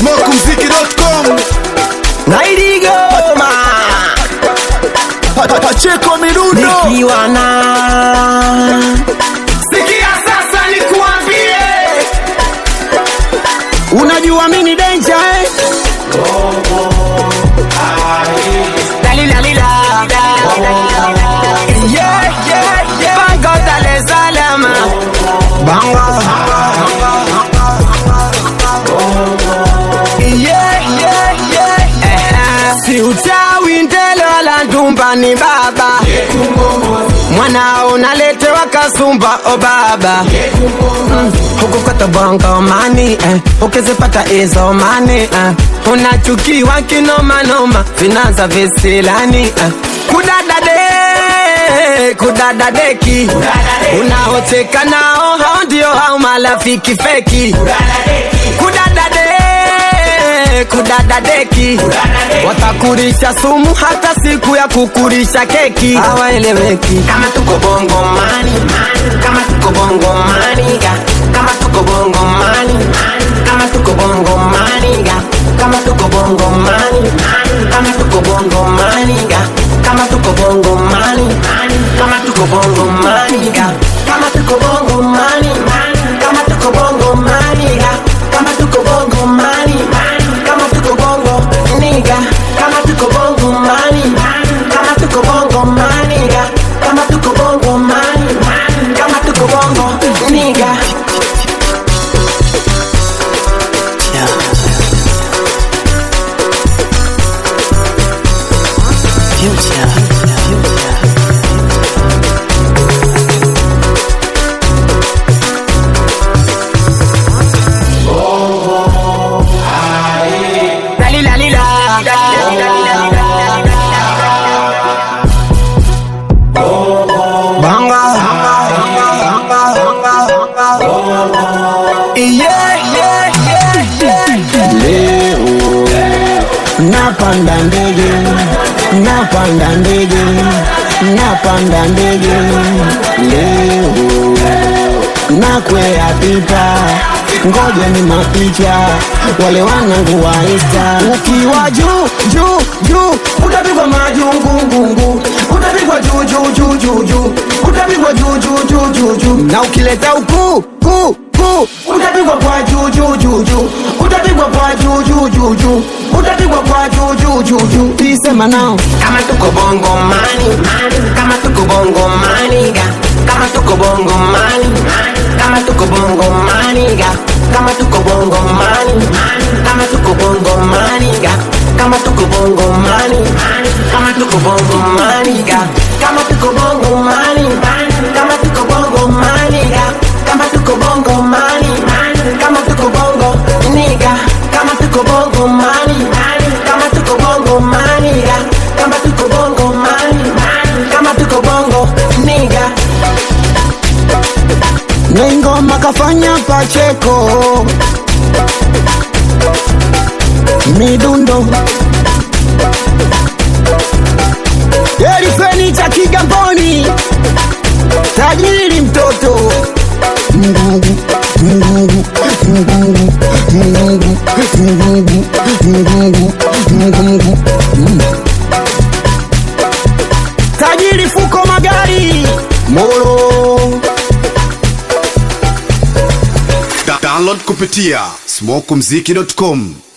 smokumziki.com Naidigoma Pa- pa- Pacheko mirundo nikiwa na sikia sasa nikuambie, unajua mimi danger eh? Dalila, Yeah, yeah, yeah. Bango Dar es Salaam. Yeah, yeah, yeah. Eh, si uchawi ndelo la ndumba ni baba mwanao naletewa kasumba o baba Mm, huku kwetu bongo mani eh, ukizipata hizo mani eh, unachukiwa kinomanoma vinaza visilani eh, kudadade kudadadeki unaocheka nao hao ndio hao marafiki feki kudadade kudadadeki watakurisha sumu hata siku ya kukurisha keki hawaeleweki kama tuko bongo mani kama tuko bongo maniga kama tuko bongo mani kama tuko bongo maniga kama tuko bongo mani kama tuko bongo maniga kama tuko bongo mani kama tuko bongo maniga kama tuko bongo mani kama tuko bongo maniga kama tuko bongo mani kama tuko bongo niga kama tuko bongo mani kama tuko bongo maniga kama tuko bongo mani kama tuko bongo niga Yeah, yeah, yeah, yeah. Leo napanda ndege, napanda ndege, napanda ndege. Leo nakwea pipa, ngoja ni mapicha, wale wanangu wa Insta. Ukiwa juu juu juu, utapigwa majungungungu, utapigwa juu juu juu juu juu, utapigwa juu juu juu juu juu, na ukileta ukuu kuu kuu, utapigwa kwa juu juu juu juu, utapigwa kwa juu juu juu juu, utapigwa kwa juu juu juu juu. Isema nao kama tuko bongo mani kama tuko bongo maniga kama tuko bongo mani kama tuko bongo maniga kama tuko bongo mani kama tuko bongo maniga kama tuko bongo mani kama tuko bongo maniga kama tuko bongo mani kama tuko bongo maniga kama tuko bongo mani kama tuko bongo niga kama tuko bongo mani kama tuko bongo maniga kama tuko bongo mani kama tuko bongo niga na ingoma kafanya Pacheko midundo Elifeni cha Kigamboni tajiri mtoto Mungu, Mungu, Mungu, Mungu, Mungu, Mungu, Mungu, Mungu. tajiri fuko magari Moro Da- download kupitia smokumziki.com